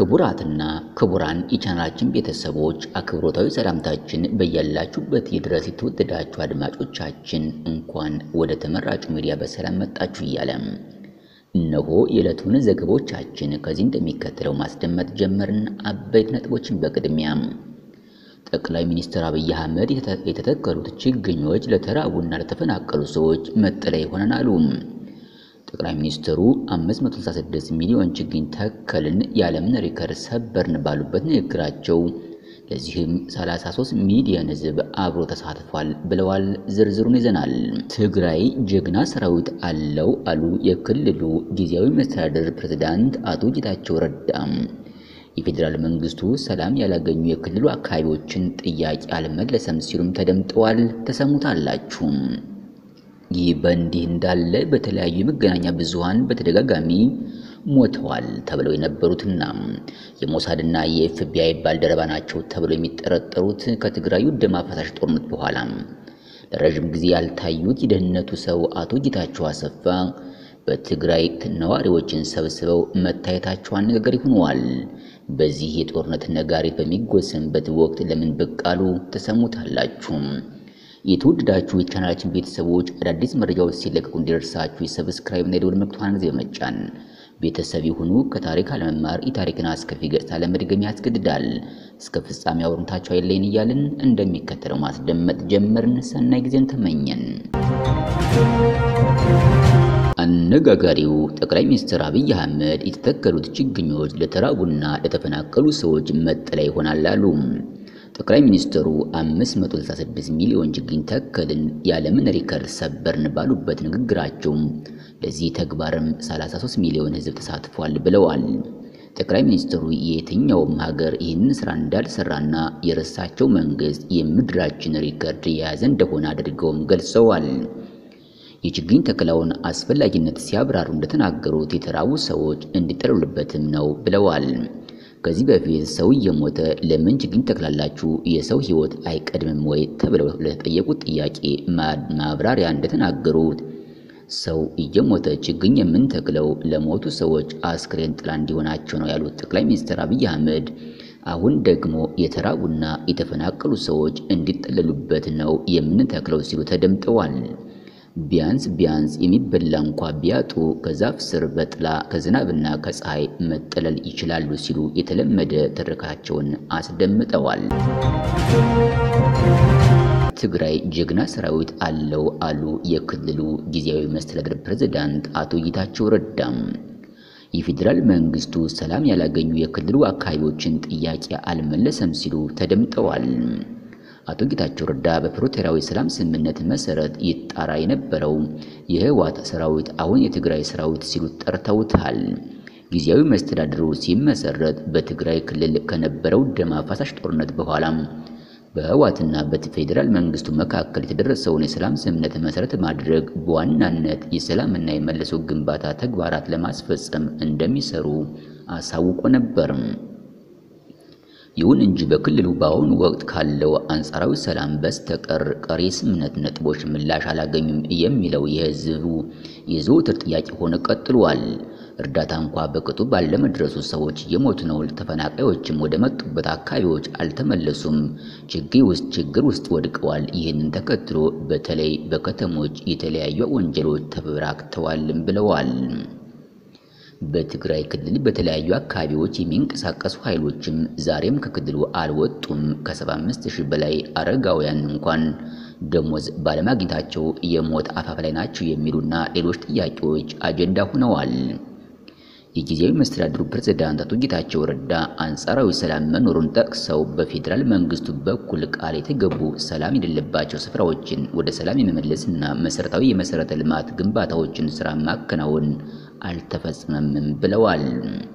ክቡራትና ክቡራን የቻናላችን ቤተሰቦች አክብሮታዊ ሰላምታችን በያላችሁበት ይድረስ። የተወደዳችሁ አድማጮቻችን እንኳን ወደ ተመራጩ ሚዲያ በሰላም መጣችሁ እያለም እነሆ የዕለቱን ዘገቦቻችን ከዚህ እንደሚከተለው ማስደመጥ ጀመርን። አበይት ነጥቦችን በቅድሚያም ጠቅላይ ሚኒስትር አብይ አህመድ የተተከሉት ችግኞች ለተራቡና ለተፈናቀሉ ሰዎች መጠለያ ይሆናሉ። ጠቅላይ ሚኒስትሩ 566 ሚሊዮን ችግኝ ተከልን ያለምን ሪከርድ ሰበርን ባሉበት ንግግራቸው ለዚህም 33 ሚሊዮን ሕዝብ አብሮ ተሳትፏል ብለዋል። ዝርዝሩን ይዘናል። ትግራይ ጀግና ሰራዊት አለው አሉ የክልሉ ጊዜያዊ መስተዳድር ፕሬዝዳንት አቶ ጌታቸው ረዳም። የፌዴራል መንግስቱ ሰላም ያላገኙ የክልሉ አካባቢዎችን ጥያቄ አልመለሰም ሲሉም ተደምጠዋል። ተሰሙታላችሁ። ይህ በእንዲህ እንዳለ በተለያዩ የመገናኛ ብዙሃን በተደጋጋሚ ሞተዋል ተብለው የነበሩትና የሞሳድና የኤፍቢአይ ባልደረባ ናቸው ተብለው የሚጠረጠሩት ከትግራዩ ደም አፋሳሽ ጦርነት በኋላ ለረዥም ጊዜ ያልታዩት የደህንነቱ ሰው አቶ ጌታቸው አሰፋ በትግራይ ነዋሪዎችን ሰብስበው መታየታቸው አነጋጋሪ ሆነዋል። በዚህ የጦርነት ነጋሪት በሚጎሰምበት ወቅት ለምን ብቅ አሉ? ተሰሙታላችሁ። የተወደዳችሁ የቻናላችን ቤተሰቦች አዳዲስ መረጃዎች ሲለቀቁ እንዲደርሳችሁ የሰብስክራይብ እና የደወል ምልክቱን ጊዜ በመጫን ቤተሰብ ይሁኑ። ከታሪክ አለመማር የታሪክን አስከፊ ገጽታ ለመድገም ያስገድዳል። እስከ ፍጻሜ አብሮነታችሁ አይለይን እያልን እንደሚከተለው ማስደመጥ ጀመርን። ሰናይ ጊዜን ተመኘን። አነጋጋሪው ጠቅላይ ሚኒስትር አብይ አህመድ የተተከሉት ችግኞች ለተራቡና ለተፈናቀሉ ሰዎች መጠለያ ይሆናል አሉ። ጠቅላይ ሚኒስትሩ 566 ሚሊዮን ችግኝ ተከልን ያለምን ሪከርድ ሰበርን ባሉበት ንግግራቸው ለዚህ ተግባርም 33 ሚሊዮን ሕዝብ ተሳትፏል ብለዋል። ጠቅላይ ሚኒስትሩ የየትኛውም ሀገር ይህንን ስራ እንዳልሰራና የረሳቸው መንግስት የምድራችን ሪከርድ የያዘ እንደሆነ አድርገውም ገልጸዋል። የችግኝ ተከላውን አስፈላጊነት ሲያብራሩ እንደተናገሩት የተራቡ ሰዎች እንዲጠለሉበትም ነው ብለዋል። ከዚህ በፊት ሰው እየሞተ ለምን ችግኝ ተክላላችሁ? የሰው ህይወት አይቀድምም ወይ? ተብለው ለተጠየቁት ጥያቄ ማብራሪያ እንደተናገሩት ሰው እየሞተ ችግኝ የምንተክለው ለሞቱ ሰዎች አስክሬን ጥላ እንዲሆናቸው ነው ያሉት ጠቅላይ ሚኒስትር አብይ አህመድ አሁን ደግሞ የተራቡና የተፈናቀሉ ሰዎች እንዲጠለሉበት ነው የምንተክለው ሲሉ ተደምጠዋል። ቢያንስ ቢያንስ የሚበላ እንኳ ቢያጡ ከዛፍ ስር በጥላ ከዝናብና ከፀሐይ መጠለል ይችላሉ ሲሉ የተለመደ ትርካቸውን አስደምጠዋል። ትግራይ ጀግና ሰራዊት አለው አሉ የክልሉ ጊዜያዊ መስተዳድር ፕሬዝዳንት አቶ ጌታቸው ረዳም። የፌዴራል መንግስቱ ሰላም ያላገኙ የክልሉ አካባቢዎችን ጥያቄ አልመለሰም ሲሉ ተደምጠዋል። አቶ ጌታቸው ረዳ በፕሪቶሪያዊ ሰላም ስምምነት መሰረት ይጣራ የነበረው የህወሓት ሰራዊት አሁን የትግራይ ሰራዊት ሲሉ ጠርተውታል። ጊዜያዊ መስተዳድሩ ሲመሰረት በትግራይ ክልል ከነበረው ደም አፋሳሽ ጦርነት በኋላ በህወሓትና በፌዴራል መንግስቱ መካከል የተደረሰውን የሰላም ስምምነት መሰረት ማድረግ በዋናነት የሰላምና የመልሶ ግንባታ ተግባራት ለማስፈጸም እንደሚሰሩ አሳውቆ ነበር። ይሁን እንጂ በክልሉ በአሁኑ ወቅት ካለው አንጻራዊ ሰላም በስተቀር ቀሪ ስምምነት ነጥቦች ምላሽ አላገኙም የሚለው የህዝቡ የዘወትር ጥያቄ ሆነ ቀጥሏል። እርዳታ እንኳ በቅጡ ባለመድረሱ ሰዎች እየሞቱ ነው። ተፈናቃዮችም ወደ መጡበት አካባቢዎች አልተመለሱም። ችግር ውስጥ ችግር ውስጥ ወድቀዋል። ይህንን ተከትሎ በተለይ በከተሞች የተለያዩ ወንጀሎች ተበራክተዋልም ብለዋል። በትግራይ ክልል በተለያዩ አካባቢዎች የሚንቀሳቀሱ ኃይሎችም ዛሬም ከክልሉ አልወጡም። ከ75 ሺህ በላይ አረጋውያን እንኳን ደሞዝ ባለማግኘታቸው የሞት አፋፍ ላይ ናቸው የሚሉና ሌሎች ጥያቄዎች አጀንዳ ሆነዋል። የጊዜያዊ መስተዳድሩ ፕሬዝዳንት አቶ ጌታቸው ረዳ አንጻራዊ ሰላም መኖሩን ጠቅሰው በፌዴራል መንግስቱ በኩል ቃል የተገቡ ሰላም የሌለባቸው ስፍራዎችን ወደ ሰላም የመመለስና መሰረታዊ የመሰረተ ልማት ግንባታዎችን ስራ ማከናወን አልተፈጸመም ብለዋል።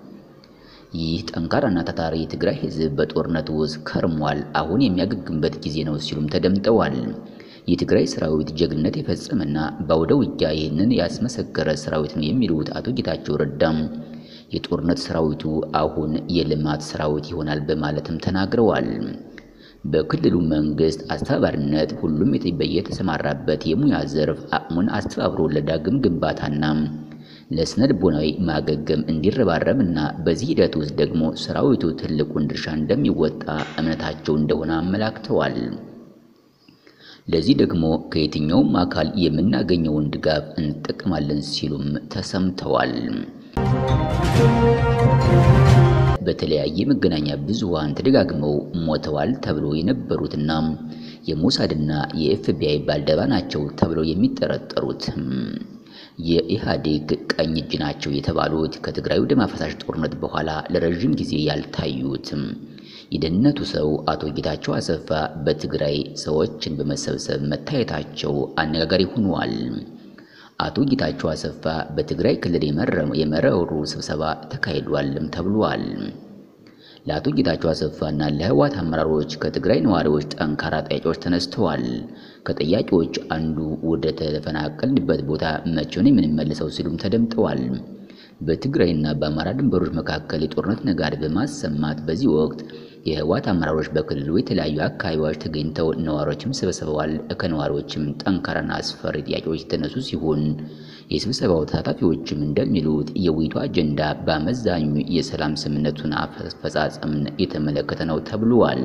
ይህ ጠንካራና ታታሪ የትግራይ ህዝብ በጦርነት ውስጥ ከርሟል። አሁን የሚያገግምበት ጊዜ ነው ሲሉም ተደምጠዋል። የትግራይ ሰራዊት ጀግንነት የፈጸመና በአውደ ውጊያ ይህንን ያስመሰከረ ሰራዊት ነው የሚሉት አቶ ጌታቸው ረዳም የጦርነት ሰራዊቱ አሁን የልማት ሰራዊት ይሆናል በማለትም ተናግረዋል። በክልሉ መንግስት አስተባባሪነት ሁሉም በየተሰማራበት የሙያ ዘርፍ አቅሙን አስተባብሮ ለዳግም ግንባታና ለስነ ልቦናዊ ማገገም እንዲረባረብ እና በዚህ ሂደት ውስጥ ደግሞ ሰራዊቱ ትልቁን ድርሻ እንደሚወጣ እምነታቸው እንደሆነ አመላክተዋል። ለዚህ ደግሞ ከየትኛውም አካል የምናገኘውን ድጋፍ እንጠቀማለን ሲሉም ተሰምተዋል። በተለያየ መገናኛ ብዙሃን ተደጋግመው ሞተዋል ተብሎ የነበሩትና የሞሳድና የኤፍቢአይ ባልደረባ ናቸው ተብለው የሚጠረጠሩት የኢህአዴግ ቀኝ እጅ ናቸው የተባሉት ከትግራዩ ደም አፋሳሽ ጦርነት በኋላ ለረዥም ጊዜ ያልታዩት የደህንነቱ ሰው አቶ ጌታቸው አሰፋ በትግራይ ሰዎችን በመሰብሰብ መታየታቸው አነጋጋሪ ሆኗል። አቶ ጌታቸው አሰፋ በትግራይ ክልል የመረሩ ስብሰባ ተካሂዷልም ተብሏል። ለአቶ ጌታቸው አሰፋና ለህወሓት አመራሮች ከትግራይ ነዋሪዎች ጠንካራ ጥያቄዎች ተነስተዋል። ከጥያቄዎች አንዱ ወደ ተፈናቀልንበት ቦታ መቼ ነው የምንመልሰው ሲሉም ተደምጠዋል። በትግራይና በአማራ ድንበሮች መካከል የጦርነት ነጋሪ በማሰማት በዚህ ወቅት የህወሓት አመራሮች በክልሉ የተለያዩ አካባቢዎች ተገኝተው ነዋሪዎችም ሰብስበዋል። ከነዋሪዎችም ጠንካራና አስፈሪ ጥያቄዎች የተነሱ ሲሆን የስብሰባው ተሳታፊዎችም እንደሚሉት የውይይቱ አጀንዳ በአመዛኙ የሰላም ስምምነቱን አፈጻጸምን የተመለከተ ነው ተብሏል።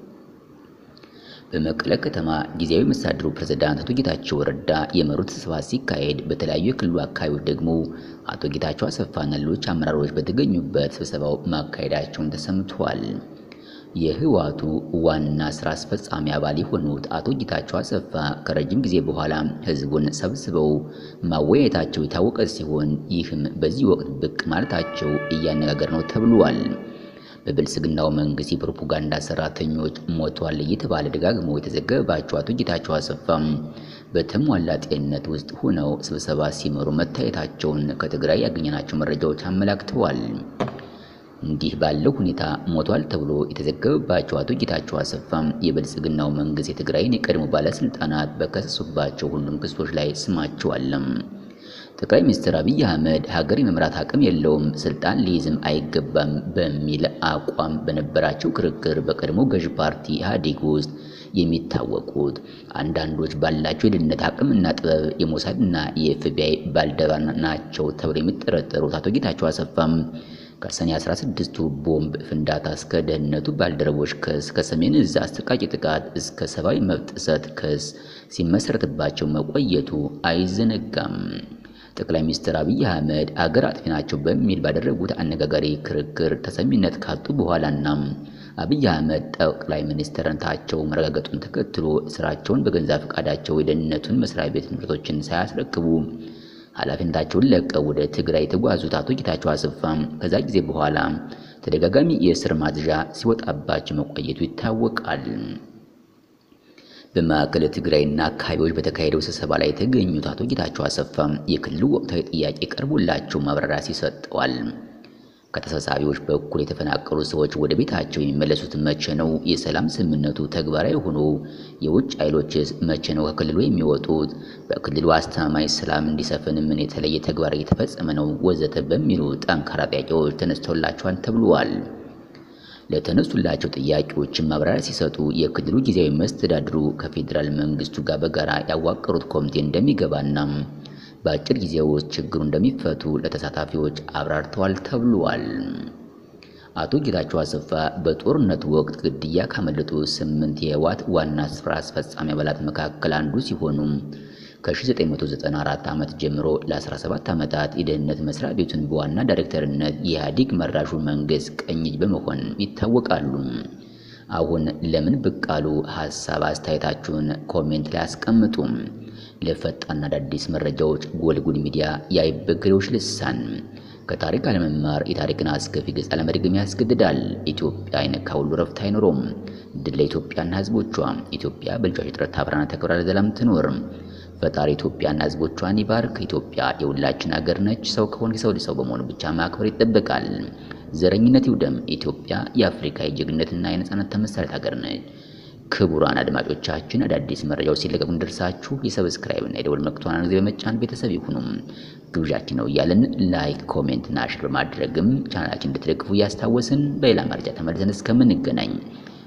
በመቀለ ከተማ ጊዜያዊ መስተዳድሩ ፕሬዝዳንት አቶ ጌታቸው ረዳ የመሩት ስብሰባ ሲካሄድ በተለያዩ የክልሉ አካባቢዎች ደግሞ አቶ ጌታቸው አሰፋና ሌሎች አመራሮች በተገኙበት ስብሰባው ማካሄዳቸውን ተሰምቷል። የህወሓቱ ዋና ስራ አስፈጻሚ አባል የሆኑት አቶ ጌታቸው አሰፋ ከረጅም ጊዜ በኋላ ህዝቡን ሰብስበው ማወያየታቸው የታወቀ ሲሆን ይህም በዚህ ወቅት ብቅ ማለታቸው እያነጋገር ነው ተብሏል። በብልጽግናው መንግስት የፕሮፓጋንዳ ሰራተኞች ሞቷል እየተባለ ደጋግሞ የተዘገበባቸው አቶ ጌታቸው አሰፋም በተሟላ ጤንነት ውስጥ ሆነው ስብሰባ ሲመሩ መታየታቸውን ከትግራይ ያገኘናቸው መረጃዎች አመላክተዋል። እንዲህ ባለው ሁኔታ ሞቷል ተብሎ የተዘገበባቸው አቶ ጌታቸው አሰፋም የብልጽግናው መንግስት የትግራይን የቀድሞ ባለስልጣናት በከሰሱባቸው ሁሉም ክሶች ላይ ስማቸው አለም። ጠቅላይ ሚኒስትር አብይ አህመድ ሀገር የመምራት አቅም የለውም፣ ስልጣን ሊይዝም አይገባም በሚል አቋም በነበራቸው ክርክር በቀድሞ ገዢ ፓርቲ ኢህአዴግ ውስጥ የሚታወቁት አንዳንዶች ባላቸው የደህንነት አቅምና ጥበብ የሞሳድና የኤፍቢአይ ባልደረባ ናቸው ተብለው የሚጠረጠሩት አቶ ጌታቸው አሰፋም ከሰኔ 16ቱ ቦምብ ፍንዳታ እስከ ደህንነቱ ባልደረቦች ክስ ከሰሜን እዝ አሰቃቂ ጥቃት እስከ ሰብአዊ መብት ጥሰት ክስ ሲመሰረትባቸው መቆየቱ አይዘነጋም። ጠቅላይ ሚኒስትር አብይ አህመድ አገር አጥፊ ናቸው በሚል ባደረጉት አነጋጋሪ ክርክር ተሰሚነት ካጡ በኋላና አብይ አህመድ ጠቅላይ ሚኒስትርነታቸው መረጋገጡን ተከትሎ ስራቸውን በገንዛ ፈቃዳቸው የደህንነቱን መስሪያ ቤት ንብረቶችን ሳያስረክቡ ኃላፊነታቸውን ለቀው ወደ ትግራይ የተጓዙት አቶ ጌታቸው አሰፋም ከዛ ጊዜ በኋላ ተደጋጋሚ የእስር ማዝዣ ሲወጣባቸው መቆየቱ ይታወቃል። በማዕከለ ትግራይና አካባቢዎች በተካሄደው ስብሰባ ላይ የተገኙት አቶ ጌታቸው አሰፋም የክልሉ ወቅታዊ ጥያቄ ቀርቦላቸው ማብራሪያ ሲሰጠዋል። ከተሰብሳቢዎች በኩል የተፈናቀሉ ሰዎች ወደ ቤታቸው የሚመለሱት መቼ ነው? የሰላም ስምምነቱ ተግባራዊ ሆኖ የውጭ ኃይሎችስ መቼ ነው ከክልሉ የሚወጡት? በክልሉ አስተማማኝ ሰላም እንዲሰፍን ምን የተለየ ተግባር እየተፈጸመ ነው? ወዘተ በሚሉ ጠንካራ ጥያቄዎች ተነስተውላቸዋል ተብሏል። ለተነሱላቸው ጥያቄዎችን ማብራሪያ ሲሰጡ የክልሉ ጊዜያዊ መስተዳድሩ ከፌዴራል መንግስቱ ጋር በጋራ ያዋቀሩት ኮሚቴ እንደሚገባና በአጭር ጊዜ ውስጥ ችግሩ እንደሚፈቱ ለተሳታፊዎች አብራርተዋል ተብሏል። አቶ ጌታቸው አሰፋ በጦርነቱ ወቅት ግድያ ካመለጡ ስምንት የህወሓት ዋና ስራ አስፈጻሚ አባላት መካከል አንዱ ሲሆኑ ከ1994 ዓመት ጀምሮ ለ17 ዓመታት የደህንነት መስሪያ ቤቱን በዋና ዳይሬክተርነት የኢህአዴግ መራሹ መንግስት ቀኝ እጅ በመሆን ይታወቃሉ። አሁን ለምን ብቅ አሉ? ሀሳብ አስተያየታችሁን ኮሜንት ላይ አስቀምጡም። ለፈጣንና አዳዲስ መረጃዎች ጎልጉል ሚዲያ የአይበገሬዎች ልሳን። ከታሪክ አለመማር የታሪክን አስከፊ ገጽ አለመድገም ያስገድዳል። ኢትዮጵያ አይነካ ሁሉ ረፍት አይኖረውም። ድል ለኢትዮጵያና ህዝቦቿ። ኢትዮጵያ በልጆች ጥረት ታፍራና ተከብራ ለዘላለም ትኖር። ፈጣሪ ኢትዮጵያና ህዝቦቿን ይባርክ። ኢትዮጵያ የሁላችን ሀገር ነች። ሰው ከሆነ ሰው ሰው በመሆኑ ብቻ ማክበር ይጠበቃል። ዘረኝነት ይውደም። ኢትዮጵያ የአፍሪካ የጀግንነትና የነጻነት ተምሳሌት ሀገር ነች። ክቡራን አድማጮቻችን አዳዲስ መረጃዎች ሲለቀቁ እንደርሳችሁ የሰብስክራይብ እና የደወል ምልክቱን ጊዜ በመጫን ቤተሰብ ይሁኑም ግብዣችን ነው እያልን ላይክ፣ ኮሜንት እና ሼር በማድረግም ቻናላችን እንድትደግፉ እያስታወስን በሌላ መረጃ ተመልሰን እስከምንገናኝ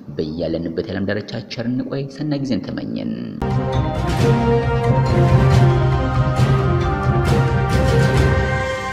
በያለንበት የዓለም ዳርቻ ቸር እንቆይ። ሰናይ ጊዜን ተመኘን።